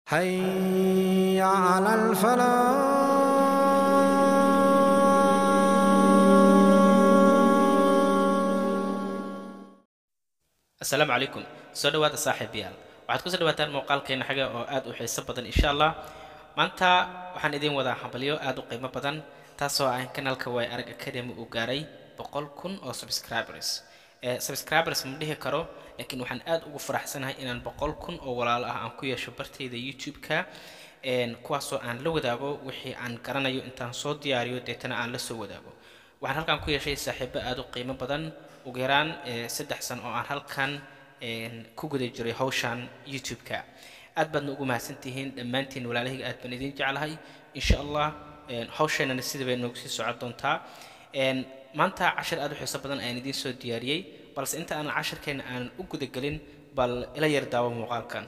حي على الفلاح asalaamu calaykum soo dhawaada saaxiibayaal waxaad kusoo dhawaataan muuqaalkeena xaga oo aad u xiiso badan insha allah maanta waxaan idiin wadaa hambalyo aad u qiimo badan taasoo ah kanaalka way arag academy uu gaaray boqol kun oo subscribers ee subscribers ma dhihi karo laakiin waxaan aad ugu faraxsanahay inaan boqol kun oo walaalo ah aan ku yeesho bartayda youtube-ka kuwaasoo aan la wadaago wixii aan garanayo intaan soo diyaariyo deetana aan la soo wadaago waxaan halkan ku yeeshay saaxiibo aad u qiimo badan ugu yaraan saddex san oo aan halkan ku guda jiray hawshan youtube-ka aad baadna ugu mahadsantihiin dhammaantiin walaalahayga aad baan idiin jeclahay insha allah hawsheenana sidii bay noogu sii socon doontaa maanta cashir aad u xiiso badan ayaan idiin soo diyaariyey balse inta aanan cashirkeena aanan u gudagelin bal ila yar daawo muuqaalkan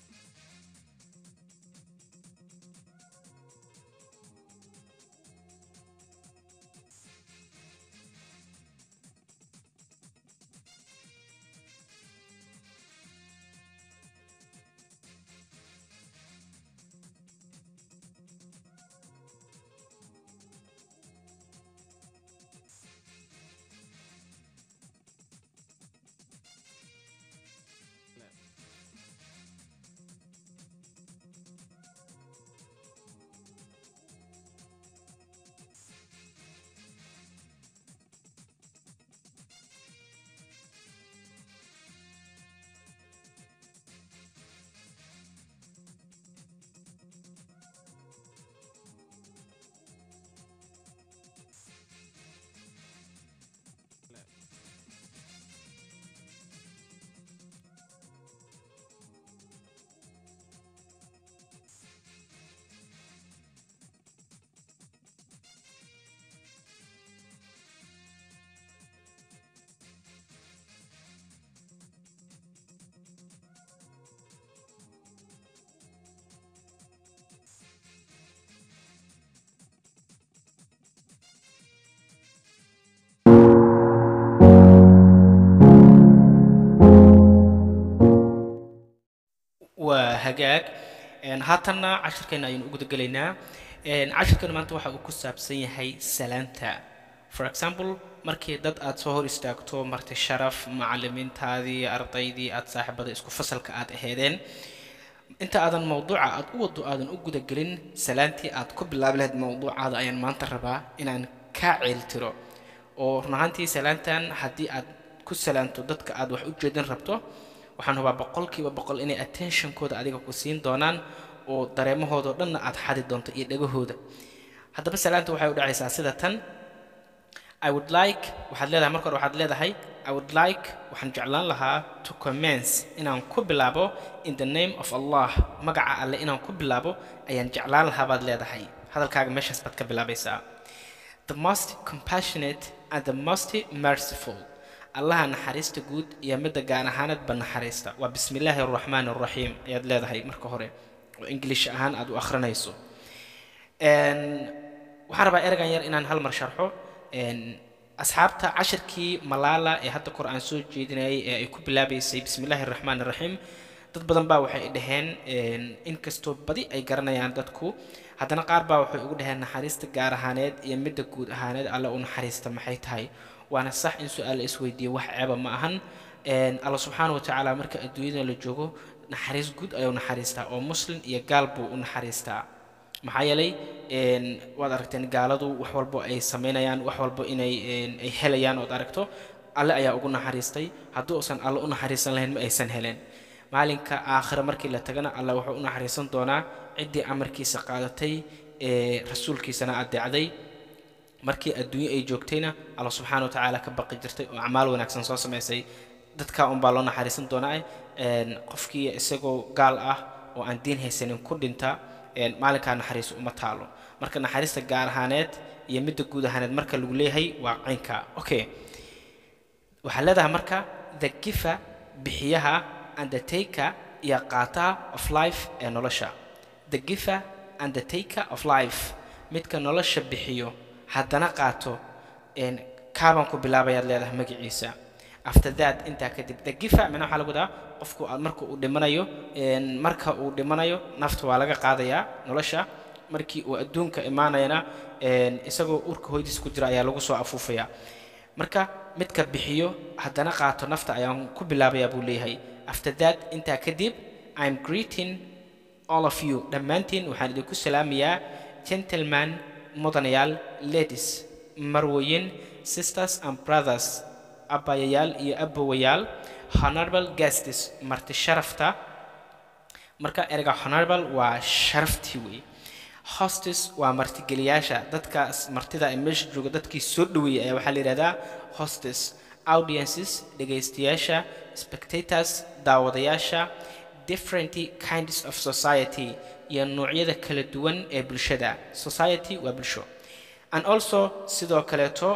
waa hagaag haatanna cashirkeena ayaynu u gudagelaynaa cashirkeena maanta waxa uu ku saabsan yahay salaanta for example markii dad aad soo hor istaagto marti sharaf macalimiintaadii ardaydii aad saaxiibada isku fasalka aad aheedeen inta aadan mawduuca aad u wado aadan u gudagelin salaantii aad ku bilaabi lahayd mawduucaada ayaan maanta rabaa inaan kaa ceeltiro oo run ahaantii salaantan haddii aad ku salaanto dadka aad wax u jeedin rabto waxaan hubaa boqolkiiba boqol inay attentionkooda adiga ku siin doonaan oo dareemahoodao dhanna aad xadi doonto iyo dhagahooda haddaba salaanta waxay u dhacaysaa sida tan i would like waxaad leedahay marka hore waxaad leedahay i would like waxaan jeclaan lahaa to commence inaan ku bilaabo in the name of allah magaca alle inaan ku bilaabo ayaan jeclaan lahaa baad leedahay hadalkaaga meeshaas baad ka bilaabaysaa the most compassionate and the most merciful allaha naxariista guud iyo midda gaar ahaaneedba naxariista waa bismi illaahi araxmaan araxiim ayaad leedahay marka hore oo english ahaan aad u akhrinayso waxaan rabaa ereygan yar inaan hal mar sharxo asxaabta cashirkii malaala ee hadda kor aan soo jeedinayay ee ay ku bilaabaysay bismi illaahi araxmaan araxiim dad badan baa waxay dhaheen inkastoo badi ay garanayaan dadku haddana qaar baa waxay ugu dhaheen naxariista gaar ahaaneed iyo midda guud ahaaneed alle u naxariista maxay tahay waana sax in su-aal la isweydiiyo wax ceeba ma ahan alla subxaana wa tacaala marka adduunyada la joogo naxariis guud ayuu naxariistaa oo muslim iyo gaal buu u naxariistaa maxaa yeelay waad aragteen gaaladu wax walbo ay samaynayaan wax walbo inay ay helayaan ood aragto alle ayaa ugu naxariistay haddii uusan alle u naxariisan lahayn ma aysan heleen maalinka aakhire markii la tagana alle wuxuu u naxariisan doonaa ciddii amarkiisa qaadatay ee rasuulkiisana adeecday markii adduunyo ay joogtayna alla subxaana wa tacaala ka baqi jirtay oo acmaal wanaagsan soo samaysay dadka unbaa loo naxariisan doonaa qofkii isagoo gaal ah oo aan diin haysanin ku dhinta maalinkaa naxariis uma taalo marka naxariista gaar ahaaneed iyo midda guud ahaaneed marka lagu leeyahay waa caynka okay waxaa leedahay marka the gifa bixiyaha and the taker iyo qaataha of life ee nolosha the giver and the taker of life midka nolosha bixiyo haddana qaato kaabaan ku bilaabayaad leedahay magaciisa after that intaa kadib the giver mina waxaa lagu wadaa qofku marka uu dhimanayo marka uu dhimanayo nafta waa laga qaadayaa nolosha markii uu adduunka imaanayana isagoo urka hoydiis ku jira ayaa lagu soo afuufayaa marka midka bixiyo haddana qaato nafta ayaan ku bilaabayaa buu leeyahay after that intaa kadib i'm greeting all of you dhammaantiin waxaan idinku salaamayaa gentleman mudanayaal ladies marwoyin sisters and brothers abbayayaal iyo abowayaal honorable guests marti sharafta marka erega honorable waa sharaftii wey hostes waa martigeliyaasha dadkaas martida ee meesha jooga dadkii soo dhaweeyay ayaa waxaa la yidhahdaa hostes audiences dhegaystayaasha spectators daawadayaasha different kinds of society iyo noocyada kala duwan ee bulshada society waa bulsho and also sidoo kaleeto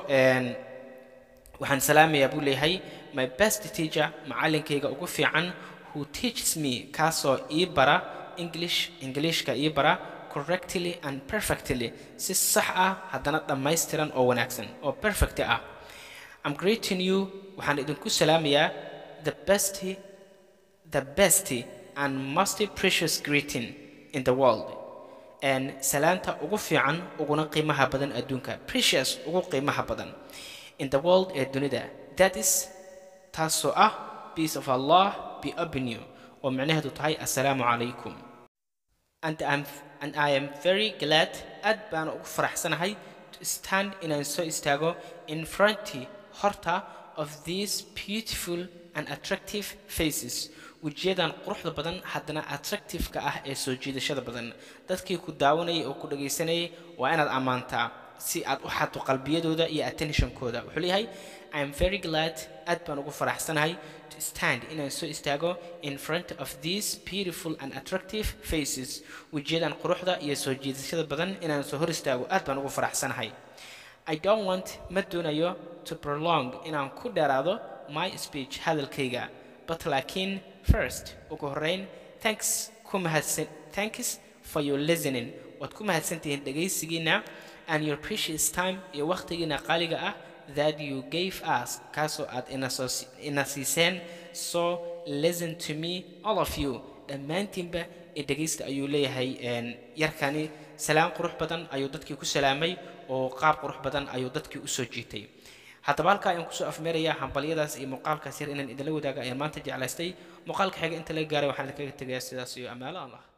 waxaan salaamayaa buu leeyahay my best teacher macallinkayga ugu fiican who teaches me kaasoo ii bara english englishka ii bara correctly and perfectly si sax ah haddana dhammaystiran oo wanaagsan oo perfect ah I'm greeting you waxaan idinku salaamayaa the best the best and most precious greeting in the world and salaanta ugu fiican uguna qiimaha badan adduunka precious ugu qiimaha badan in the world ee dunida that is taasoo ah peace of allah be upon you oo micnaheedu tahay assalaamu calaykum and I'm and I am very glad aad baan ugu faraxsanahay to stand inaan soo istaago in front horta of these beautiful and attractive faces wejiyadan quruxda badan haddana attractive-ka ah ee soo jiidashada badan dadkii ku daawanayay oo ku dhagaysanayay waa inaad ammaantaa si aad u xadto qalbiyadooda iyo attentionkooda wuxuu leeyahay I am very glad aad baan ugu faraxsanahay to stand inaan soo istaago in front of these beautiful and attractive faces wejiyadan quruxda iyo soo jiidashada badan inaan soo hor istaago aad baan ugu faraxsanahay I don't want ma doonayo to prolong inaan ku dheeraado my speech hadalkayga but laakiin first ugu horreyn thanks ku mahadsan thanks for your listening waad ku mahadsantihiin dhegaysigiina and your precious time iyo waqtigiina qaaliga ah that you gave us kaasoo aad ina siiseen so listen to me all of you dhammaantiinba ee dhegaysta ayuu leeyahay yarkani salaam qurux badan ayuu dadkii ku salaamay oo qaab qurux badan ayuu dadkii u soo jiitay haddaba halkaa ayaan kusoo afmeerayaa hambalyadaas iyo muuqaalkaas yar inaan idinla wadaaga ayaan maanta jeclaystay muuqaalka xiga inta laga gaaray waxaan idinkaga tegayaa sidaas iyo amaalo allah